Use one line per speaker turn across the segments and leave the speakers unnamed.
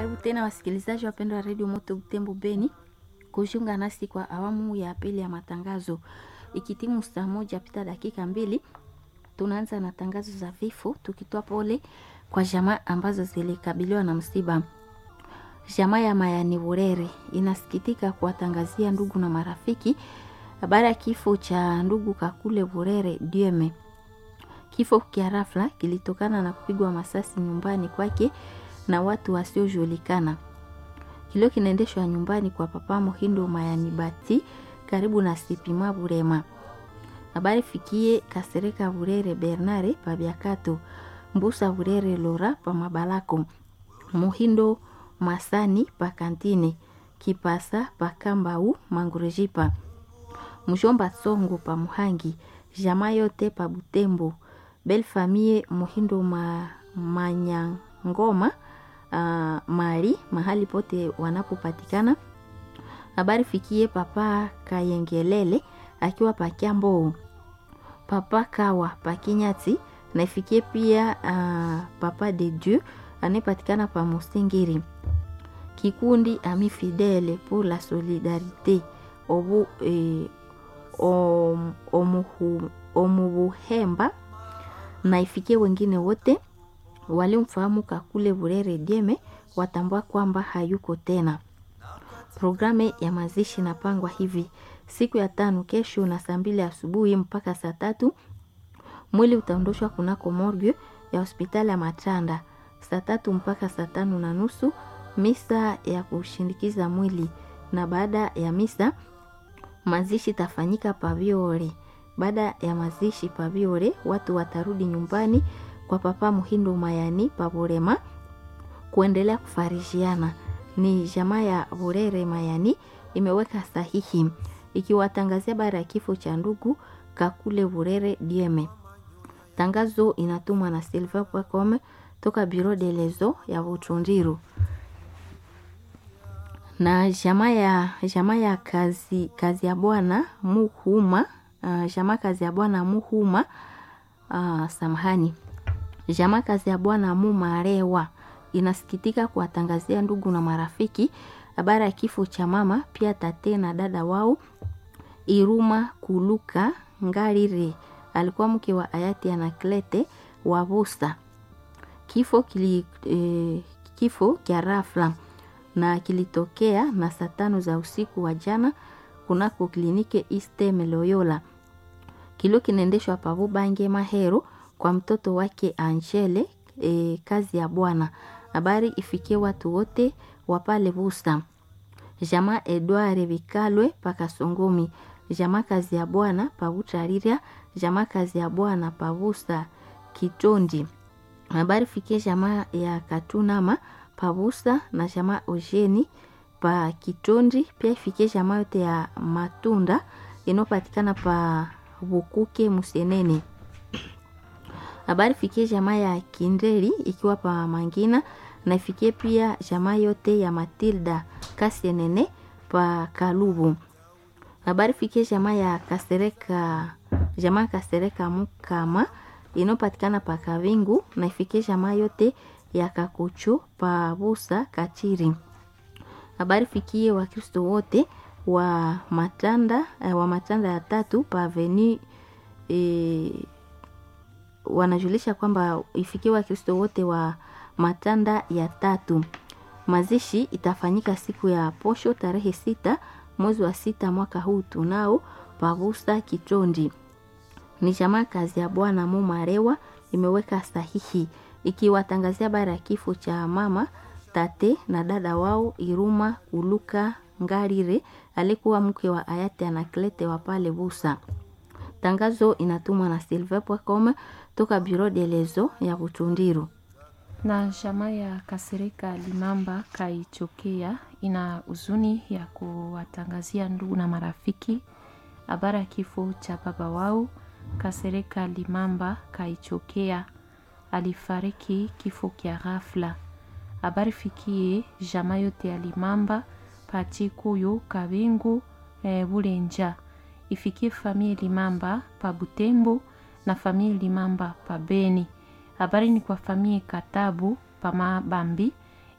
Karibu tena wasikilizaji wapendwa wa redio Moto Butembo Beni kujiunga nasi kwa awamu ya pili ya matangazo. Ikitimu saa moja pita dakika mbili, tunaanza na tangazo za vifo, tukitoa pole kwa jamaa ambazo zilikabiliwa na msiba. Jamaa ya Mayani Burere inasikitika kuwatangazia ndugu na marafiki habari ya kifo cha ndugu Kakule Burere Dieme. Kifo kia rafla kilitokana na kupigwa masasi nyumbani kwake na watu wasiojulikana. Kilio kinaendeshwa nyumbani kwa papa Mohindo Mayani Bati karibu na Sipima Burema. Habari fikie Kasereka Burere Bernare pa Biakato, Mbusa Burere Lora pa Mabalako, Mohindo Masani pa Kantine, Kipasa pa Kambau Mangurejipa, Mjomba Songo pa Muhangi, Jama yote pa Butembo, Bel Famille Mohindo ma, Manyangoma uh, Mari mahali pote wanapopatikana. Habari fikie papa Kayengelele akiwa pakiambo, papa Kawa pakinyati na ifikie pia uh, papa de Dieu anayepatikana pa Musingiri. Kikundi Ami Fidele pour la Solidarite obu eh, om, omuhu, omubuhemba na ifikie wengine wote waliomfahamu Kakule Burere Dieme watambua kwamba hayuko tena. Programu ya mazishi inapangwa hivi: siku ya tano kesho na saa mbili asubuhi mpaka saa tatu mwili utaondoshwa kunako morgue ya hospitali ya Matanda. Saa tatu mpaka saa tano na nusu misa ya kushindikiza mwili, na baada ya misa mazishi tafanyika Paviore. Baada ya mazishi Paviore, watu watarudi nyumbani kwa papa Muhindo Mayani Paborema kuendelea kufarishiana. Ni jamaa ya Burere Mayani imeweka sahihi ikiwatangazia bara ya kifo cha ndugu Kakule Burere Dieme. Tangazo inatumwa na Silva Pwakome toka Biro de Lezo ya Butundiru na jamaa ya jamaa ya kazi, kazi ya bwana Muhuma uh, jamaa kazi ya bwana Muhuma uh, samahani jamaa kazi ya bwana Mumarewa inasikitika kuwatangazia ndugu na marafiki habari ya kifo cha mama pia tate na dada wao Iruma Kuluka Ngarire, alikuwa mke wa hayati Anaklete Wabusa. Kifo kili, eh, kifo kya rafla na kilitokea na saa tano za usiku wa jana kunako kliniki Eastern Loyola. Kilio kinaendeshwa pavu Bange Mahero kwa mtoto wake Angele e, kazi ya bwana. Habari ifikie watu wote wa pale Busa. Jamaa Edward Bikalwe pakasongomi. Jamaa kazi ya bwana pabutarira. Jamaa kazi ya bwana pabusa Kitondi. Habari fikie jamaa ya Katunama pabusa na jamaa Ojeni pa Kitondi. Pia ifikie jamaa yote ya Matunda inayopatikana pa Bukuke Musenene habari fikie jamaa ya Kindeli ikiwa pa Mangina na ifikie pia jamaa yote ya Matilda Kasienene pa Kalubu. Habari fikie jamaa ya Kasereka jamaa Kasereka Mukama inayopatikana pa Kavingu na ifikie jamaa yote ya Kakuchu pa Busa Kachiri. Habari fikie Wakristo wote wa Matanda wa Matanda ya tatu pa Avenue e, wanajulisha kwamba ifikie Wakristo wote wa Matanda ya tatu. Mazishi itafanyika siku ya posho tarehe sita mwezi wa sita mwaka huu tunao pavusa Kitondi. Ni jamaa kazi ya bwana Mumarewa imeweka sahihi ikiwatangazia bara ya kifo cha mama tate na dada wao Iruma Kuluka Ngarire alikuwa mke wa hayati Anaklete wa pale Busa. Tangazo inatumwa na silve.com toka Bureau de Lezo ya Butundiru.
Na jamaa ya Kasereka Limamba Kaichokea ina huzuni ya kuwatangazia ndugu na marafiki habari ya kifo cha baba wao Kasereka Limamba Kaichokea, alifariki kifo kya ghafla. Habari fikie jamaa yote ya Limamba Pachikuyu Kabingu e, Bulenja ifikie famille Limamba pa Butembo na famille Limamba pa Beni. Habari ni kwa famille Katabu pa Mabambi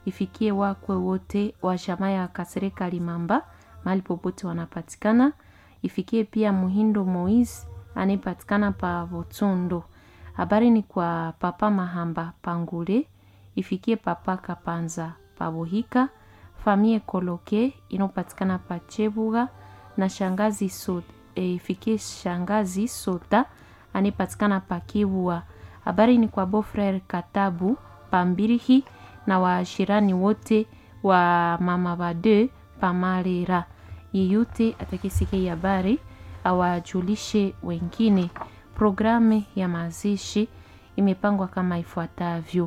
ifikie wakwe wote wa jamaa ya Kasereka Limamba mahali popote wanapatikana. Ifikie pia Muhindo Moise anayepatikana pa Botondo. Habari ni kwa papa Mahamba Pangule, ifikie papa Kapanza Pabohika, famie Koloke inayopatikana pa Chebuga na shangazi so, e, ifikie shangazi Sota anayepatikana pa Kibua. Habari ni kwa Bofrere Katabu Pambirihi na washirani wote wa mama bade Pamarera. Yeyote atakisikia habari awajulishe wengine. Programu ya mazishi imepangwa kama ifuatavyo: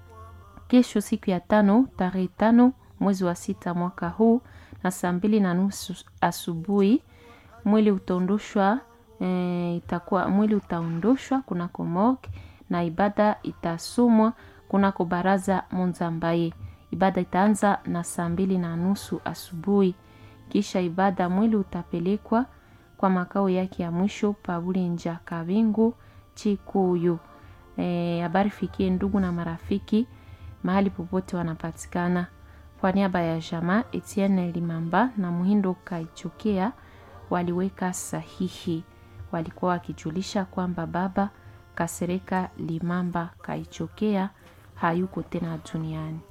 kesho siku ya tano tarehe tano mwezi wa sita mwaka huu na saa mbili na nusu asubuhi mwili utaondoshwa e, itakuwa mwili utaondoshwa kunako morgue na ibada itasomwa kunako baraza Monzambaye. Ibada itaanza na saa mbili na nusu asubuhi. Kisha ibada mwili utapelekwa kwa makao yake ya mwisho Paulinja Kabingu Chikuyu. Habari e, fikie ndugu na marafiki mahali popote wanapatikana. Kwa niaba ya jamaa Etienne Limamba na Muhindo Kaichokea waliweka sahihi, walikuwa wakijulisha kwamba baba Kasereka Limamba Kaichokea hayuko tena duniani.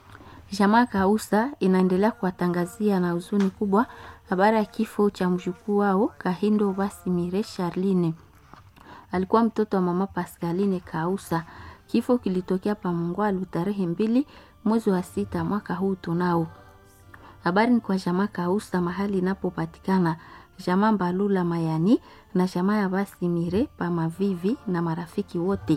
Jamaa Kausa inaendelea kuwatangazia na huzuni kubwa habari ya kifo cha mjukuu wao Kahindo Basimire Charline. Alikuwa mtoto wa mama Pascaline Kausa. Kifo kilitokea pa Mungwalu tarehe mbili mwezi wa sita mwaka huu tunao. Habari ni kwa jamaa Kausa mahali inapopatikana jamaa Mbalula Mayani na jamaa ya Basimire pa Mavivi na marafiki wote.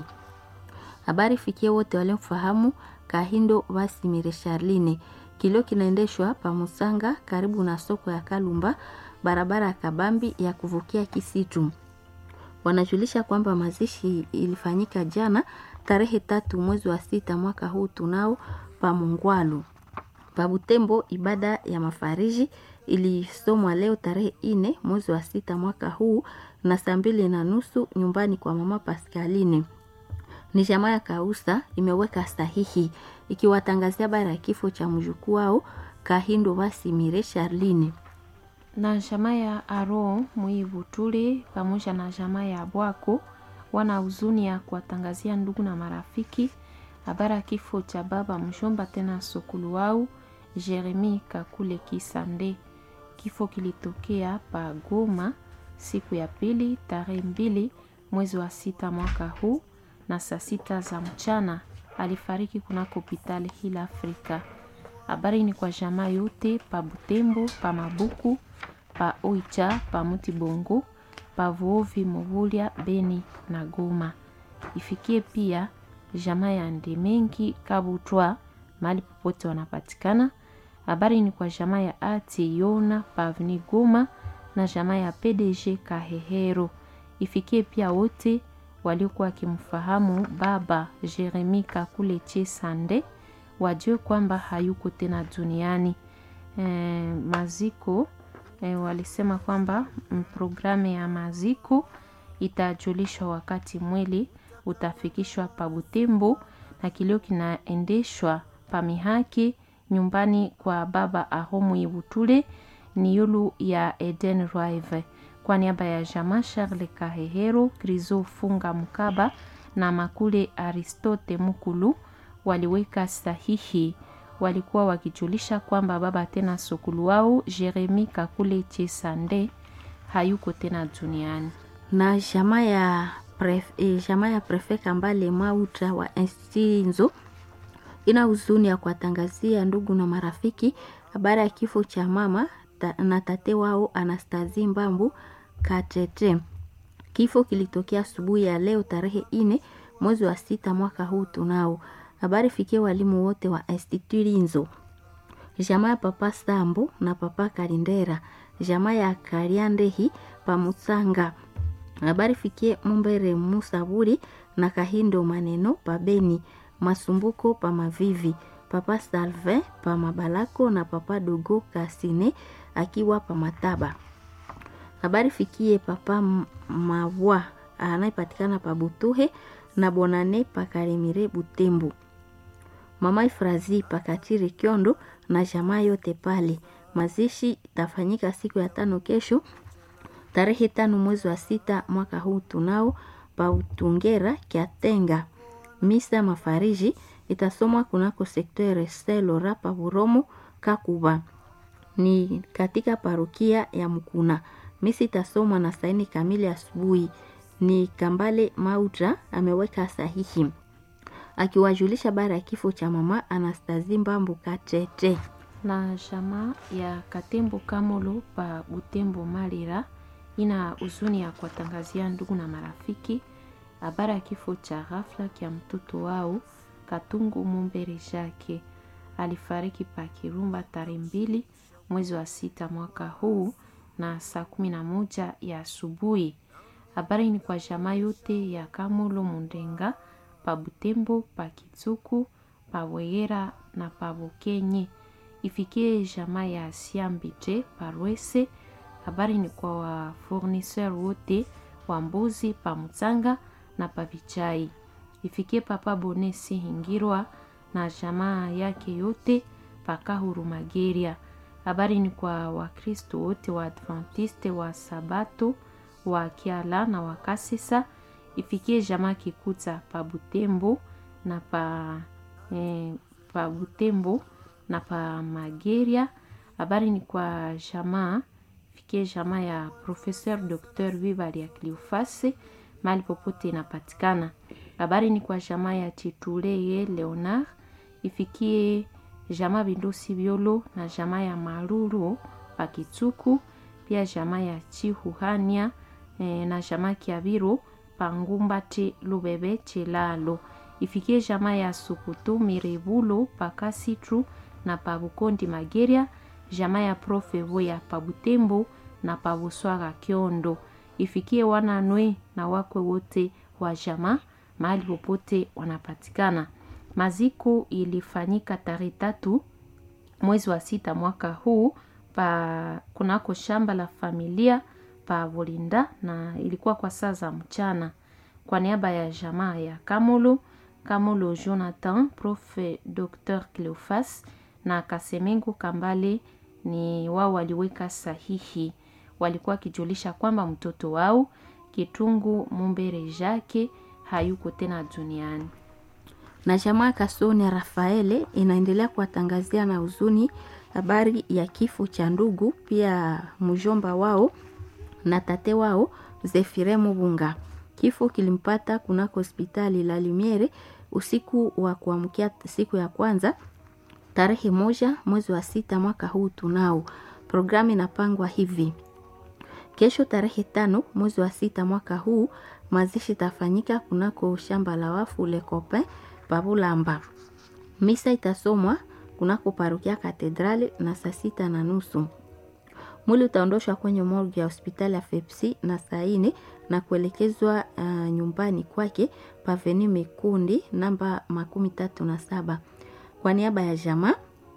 Habari fikie wote waliomfahamu Kahindo Basimire Charline. Kilio kinaendeshwa pa Musanga karibu na soko ya Kalumba, barabara ya Kabambi ya kuvukia Kisitu. Wanajulisha kwamba mazishi ilifanyika jana tarehe tatu mwezi wa sita mwaka huu tunao pa Mungwalu. Pa Butembo ibada ya mafariji ilisomwa leo tarehe ine mwezi wa sita mwaka huu na saa mbili na nusu nyumbani kwa mama Pascaline. Ni jamaa ya Kausa imeweka sahihi ikiwatangazia habari ya kifo cha mjukuu wao Kahindo Basimire Charline
na jamaa ya Aro Muivutule pamoja na jamaa ya Bwako wana huzuni ya kuwatangazia ndugu na marafiki habari ya kifo cha baba mshomba tena sokulu wao Jeremi Kakule Kisande. Kifo kilitokea pa Goma siku ya pili tarehe mbili mwezi wa sita mwaka huu na saa sita za mchana alifariki kunako hospitali hili Afrika. Habari ni kwa jamaa yote pa Butembo, pa Mabuku, pa Oicha, pa Mutibongo, pa Vuovi, Movulia, Beni na Goma. Ifikie pia jamaa ya Ndemengi Kabutwa mahali popote wanapatikana. Habari ni kwa jamaa ya Ati Yona Pavni Goma na jamaa ya PDG Kahehero. Ifikie pia wote waliokuwa wakimfahamu baba Jeremi Kakule Chesande wajue kwamba hayuko tena duniani. E, maziko e, walisema kwamba programu ya maziko itajulishwa wakati mwili utafikishwa pa Butembo na kilio kinaendeshwa pa Mihaki nyumbani kwa baba Ahomu Ibutule ni yulu ya Eden Rive. Kwa niaba ya Jama Charles Kahehero, Krizo Funga Mkaba na Makule Aristote Mukulu waliweka sahihi, walikuwa wakijulisha kwamba baba tena sokulu wao Jeremi Kakule Chesande hayuko tena duniani.
na jamaa ya pref, eh, jamaa ya prefe Kambale Mauta wa Instinzo ina huzuni ya kuwatangazia ndugu na marafiki habari ya kifo cha mama ta, na tate wao Anastazi Mbambu Katete. Kifo kilitokea asubuhi ya leo tarehe ine mwezi wa sita mwaka huu tunao. Habari fikie walimu wote wa Institut Linzo, jamaa ya papa Sambo na papa Kalindera, jamaa ya Kariandehi pamusanga. Habari fikie Mumbere Musaburi na Kahindo Maneno pabeni Masumbuko pa Mavivi, papa Salvin pa Mabalako na papa Dogo Kasine akiwa pa Mataba. Habari fikie papa Mavwa anayepatikana pa Butuhe na Bonane pa Kalemire Butembo. mama Ifrazi Pakatiri Kyondo na jamaa yote pale. Mazishi itafanyika siku ya tano kesho tarehe tano mwezi wa sita mwaka huu tunao pa Utungera Kiatenga. Misa mafariji itasomwa kunako sektere Selora pa Buromo Kakuba ni katika parokia ya Mkuna. Misa itasomwa na saini kamili asubuhi. Ni Kambale Mautra ameweka sahihi akiwajulisha bara ya kifo cha mama Anastazi Mbambu Katete
na jamaa ya Katembo Kamolo pa Butembo Malira ina huzuni ya kuwatangazia ndugu na marafiki habari ya kifo cha ghafla kya mtoto wao Katungu Mumbere Jake. Alifariki pa Kirumba tarehe mbili mwezi wa sita mwaka huu na saa kumi na moja ya asubuhi. Habari ni kwa jamaa yote ya Kamolo Mundenga pa Butembo pa Kitsuku pa Weyera na pa Bukenye ifikie jamaa ya Siambite Parwese. Habari ni kwa wa fournisseur wote wa mbuzi pa Mutsanga na pa Vichai. Ifikie papa Bonesi Hingirwa na jamaa yake yote pa Kahuru Mageria. Habari ni kwa Wakristo wote wa Adventiste wa Sabato wa Kiala na wa Kasisa. Ifikie jamaa Kikuta pa Butembo na pa, eh, pa Butembo na pa Mageria. Habari ni kwa jamaa fikie jamaa ya Professeur Dr. Vivali ya Cliofase mali popote inapatikana. Habari ni kwa jamaa ya Tituleye Leonard ifikie jamaa Bindosi Biolo na jamaa ya Maruru pa Kitsuku, pia jamaa ya Chihuhania e, na jamaa Kiabiru pa Ngumbati Lubebe Chilalo ifikie jamaa ya Sukutu Mirebulo pa Kasitru na pa Bukondi Mageria, jamaa ya Profe Voya pa Butembo na pa Buswaga Kiondo ifikie wananwe na wakwe wote wa jamaa mahali popote wanapatikana. Maziko ilifanyika tarehe tatu mwezi wa sita mwaka huu pa kunako shamba la familia pa Volinda na ilikuwa kwa saa za mchana. Kwa niaba ya jamaa ya Kamolo Kamolo Jonathan, Profe Dr. Cleofas na Kasemengo Kambale ni wao waliweka sahihi. Walikuwa wakijulisha kwamba mtoto wao Kitungu Mumbere Jake hayuko tena duniani.
na jamaa Kasoni Rafaele inaendelea kuwatangazia na huzuni habari ya kifo cha ndugu pia mjomba wao na tate wao Zefire Mubunga. Kifo kilimpata kunako hospitali la Lumiere usiku wa kuamkia siku ya kwanza tarehe moja mwezi wa sita mwaka huu tunao. Programu inapangwa hivi: kesho tarehe tano mwezi wa sita mwaka huu mazishi itafanyika kunako shamba la wafu Le Copain Pabulamba. Misa itasomwa kunako parokia Katedrali na saa sita na nusu. Mwili utaondoshwa kwenye morgue ya hospitali ya Fepsi na saa ine na kuelekezwa uh, nyumbani kwake paveni Mekundi namba makumi tatu na saba. Kwa niaba ya jamaa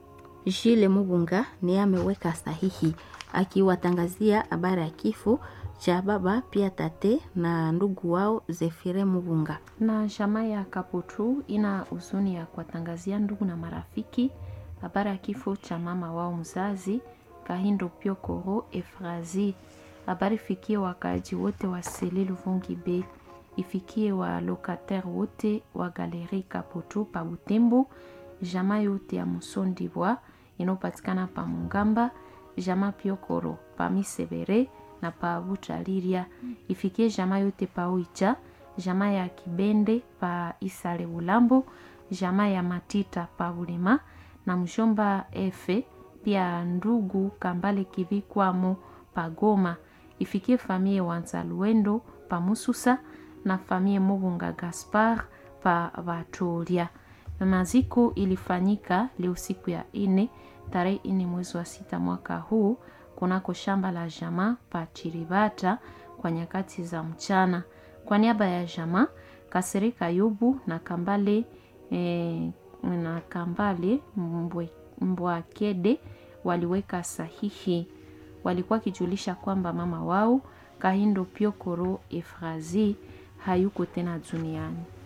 Jile Mubunga ni ameweka sahihi akiwatangazia habari ya kifo cha baba pia tate na ndugu wao Zefire Mubunga.
na jamaa ya Kaputu ina huzuni ya kuwatangazia ndugu na marafiki habari ya kifo cha mama wao mzazi Kahindo Piokoro Efrazi. Habari fikie wakaaji wote wa Selil Vungi B, ifikie wa locataire wote wa Galeri Kaputu pa Butembo, jamaa yote ya Musondibwa inayopatikana pa Mungamba, jamaa Piokoro pa Misebere na pa Butaliria, ifikie jamaa yote pa Oicha, jamaa ya Kibende pa Isale Bulambo, jamaa ya Matita pa Bulema na mshomba Efe pia ndugu Kambale Kivikwamo pa Goma, ifikie famie Wanzaluendo pa Mususa na famie Mubunga Gaspar pa Vatolia. Maziko ilifanyika leo siku ya ine tarehe ine mwezi wa sita mwaka huu kunako shamba la jamaa pa Chiribata kwa nyakati za mchana. Kwa niaba ya jamaa Kasereka Yubu na Kambale eh, na Kambale Mbwe, Mbwakede waliweka sahihi. Walikuwa kijulisha kwamba mama wao Kahindo Piokoro Efrazi hayuko tena duniani.